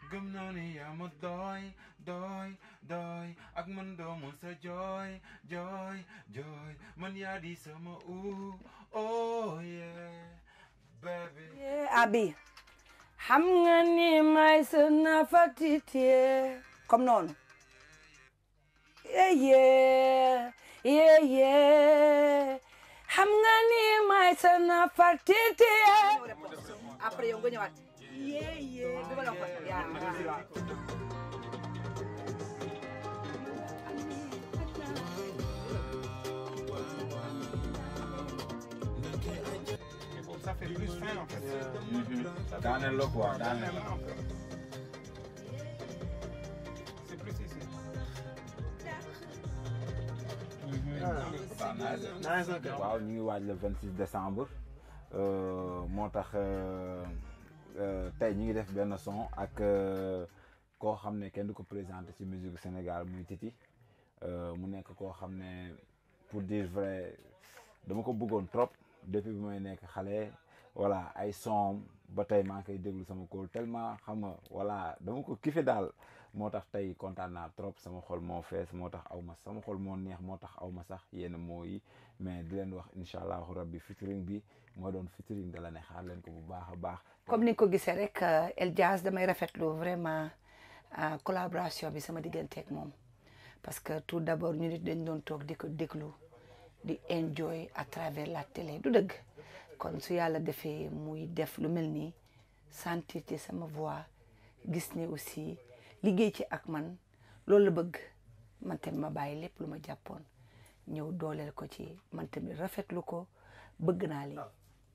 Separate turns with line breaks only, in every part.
gëm naa ni yaa ma doy doy doy ak man doomu sa jooy jooy jooy man yaa di sama u oh yeah baby
abi xam nga ni may sa nafatite comme noonu yeye yeye xam nga ni may sa nafatite après yow nga ñëwaat yeye bi ma la ko yaa
Ça fait plus fin en fait.
daaneel la quoi daaneel la
un peu. C'est plus ici.
waaw ñu ngi waaj le 26 décembre euh, moo tax euh, euh, tey ñu ngi def benn son ak euh, koo xam ne kenn du ko présenté ci musique Sénégal muy Titi euh, mu nekk koo xam ne pour dire vrai dama ko bëggoon trop depuis bi may nekk xale voilà ay son ba tey maa ngi koy déglu sama kóol tellement xam nga voilà dama ko kife daal moo tax tey kontaan naa trop sama xol moo fees moo tax aw ma sama xol moo neex moo tax aw ma sax yenn moo yi mais di leen wax incha allahu rabbi featuring bi moo doon featuring da la ne xaar leen ko bu baax a baax.
comme ni nga ko gisee rek El Diaz damay rafetlu vraiment euh, collaboration bi sama digganteeg moom parce que tout d'abord ñu nit dañ doon toog di ko déglu di enjoy à travers la télé du dëgg kon su yàlla defee muy def lu mel nii sentir ci sama voix gis ne aussi liggéey ci ak man loolu la bëgg man tamit ma bàyyi lépp lu ma jàppoon ñëw dooleel ko ci man tamit rafetlu ko bëgg naa lii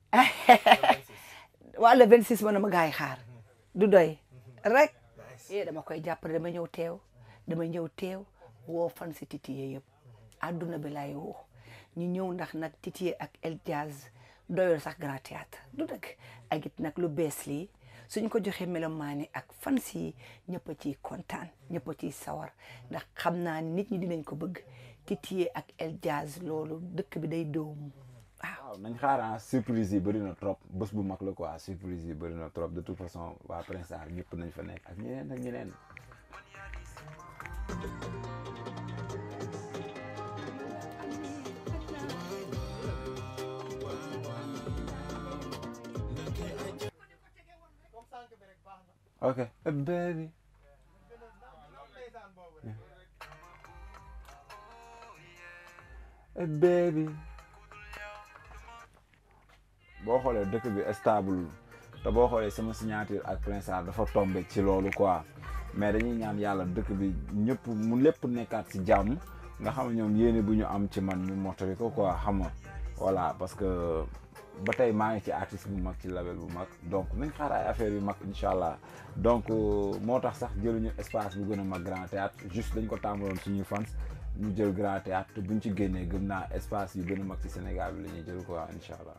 waa le 26 mën na ma gaay xaar du doy rek eh dama koy jàppale dama ñëw teew dama ñëw teew woo fan si titiye yëpp àdduna bi laay woo ñu ñëw ndax nag titiye ak El Diaz doyul sax grand théâtre du dëgg ak it nag lu bees lii suñ ko joxee melomaani ak fan si ñëpp a ciy kontaan ñëpp a ciy sawar ndax xam naa ni nit ñi dinañ ko bëgg titiye ak El Diaz loolu dëkk bi day doomu
waaw nañ xaar surprise yi bëri na trop bés bu mag la quoi surprise yi bëri na trop de toute façon waa Prince Art ñëpp nañ fa nekk ak ñeneen ak ñeneen. ok eh, baby eh, baby boo xoolee dëkk bi stable te boo xoolee sama signature ak Prince Art dafa tombé ci loolu quoi mais dañuy ñaan yàlla dëkk bi ñëpp mu lépp nekkaat si jàmm nga xam ne ñoom yéene bu ñu am ci man ñu mottali ko quoi xam nga voilà parce que ba tey maa ngi ci artiste bu mag ci label bu mag donc nañ xaar ay affaires yu mag incha allah donc moo tax sax jëluñu espace bu gën a mag grand théâtre juste dañ ko tàmbaloon suñuy fans ñu jël grand théâtre te buñ ci génnee gëm naa espace yu gën a mag ci Sénégal bi la ñuy jël quoi incha allah.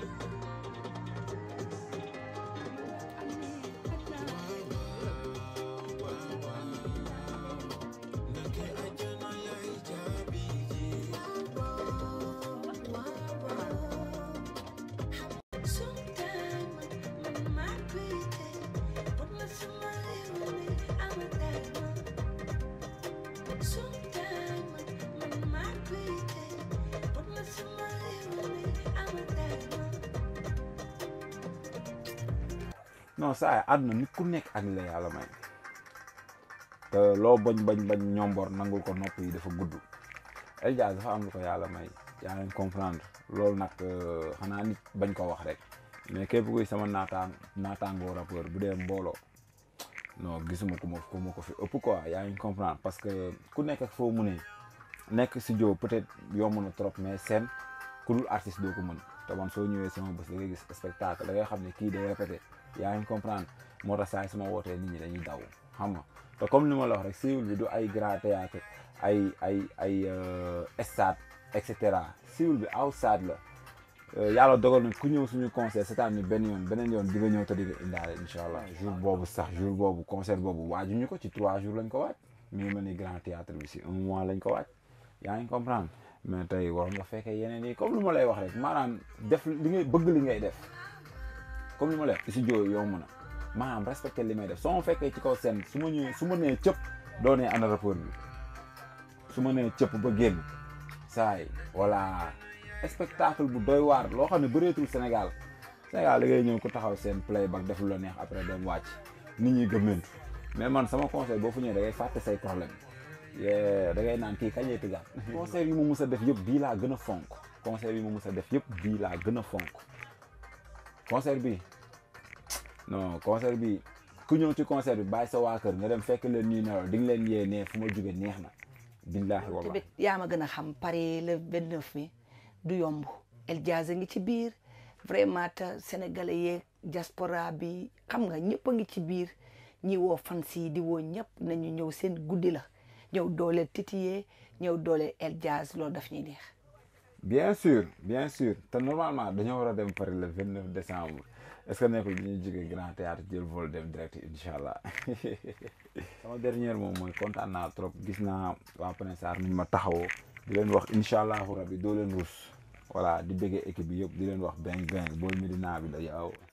non saa yi àdduna nit ku nekk ak li la yàlla may te loo bañ bañ bañ ñombor nangul ko nopp yi dafa gudd El Diaz dafa am lu ko yàlla may yaa ngi comprendre loolu nag xanaa nit bañ ko wax rek mais képp kuy sama naataan naataangoo rappeur bu dee mbooloo non gisuma ku ma ku ma ko fi ëpp quoi yaa ngi comprendre parce que ku nekk ak foo mu ne nekk studio peut-être yomb na trop mais scène ku dul artiste doo ko mën te man soo ñëwee sama bés da ngay gis spectacle da ngay xam ne kii day répété yaa ngi comprendre moo tax saa yi sama wootee nit ñi dañuy daw xam nga te comme li ma la wax rek siiwul bi du ay grand théâtre ay ay ay stade et cetera siiwul bi outside la yàlla dogal na ku ñëw suñu concert c'est-à-dire ni benn yoon beneen yoon di nga ñëw te di nga indaale incha allah jour boobu sax jour boobu concert boobu waajuñu ko ci trois jours lañ ko waaj mi ngi mel ni grand théâtre bi si un mois lañ ko waaj yaa ngi comprendre mais tey war nga fekkee yeneen yi comme lu ma lay wax rek maanaam def li ngay bëgg li ngay def comme li ma lay wax studio yomb na maanaam respecté li may def soo ma fekkee ci kaw scène su ma ñëwee su ma nee cëpp doo nee ana rapport bi su ma nee cëpp ba génn saay voilà spectacle bu doy waar loo xam ne bëreetul Sénégal Sénégal da ngay ñëw ku taxaw seen playback def lu la neex après dem wàcc nit ñi gëmmentu mais man sama conseil boo fu ñëwee da ngay fàtte say problème da ngay naan kii kañ lay tëggaat concert yi ma mus a def yëpp bii laa gën a fonk concert yi ma mus a def yëpp bii laa gën a fonk concert bi non concert bi ku ñëw ci concert bi bàyyi sa waa kër nga dem fekk leen ñuy nelaw di nga leen yee ne fu ma jóge neex na billaahi wallahi
tamit yaa ma gën a xam Paris le 29 mi du yomb El Jazz a ngi ci biir vraiment te sénégalais yeeg diaspora bi xam nga ñëpp a ngi ci biir ñi woo fans yi di woo ñëpp nañu ñëw seen guddi la ñëw dooleel titiyee ñëw dooleel El Jazz loolu daf ñuy neex
bien sûr bien sûr te normalement dañoo war a dem Paris le 29 décembre est-ce que nekkul bi ñuy jógee grand théâtre jël vol dem direct incha allah sama dernière moom mooy kontaan naa trop gis naa waa Prince Sarr ni ma taxawoo di leen wax incha allahu rabbi doo leen rus voilà di bëggee équipe bi yëpp di leen wax beng beng booy Medina bi la yow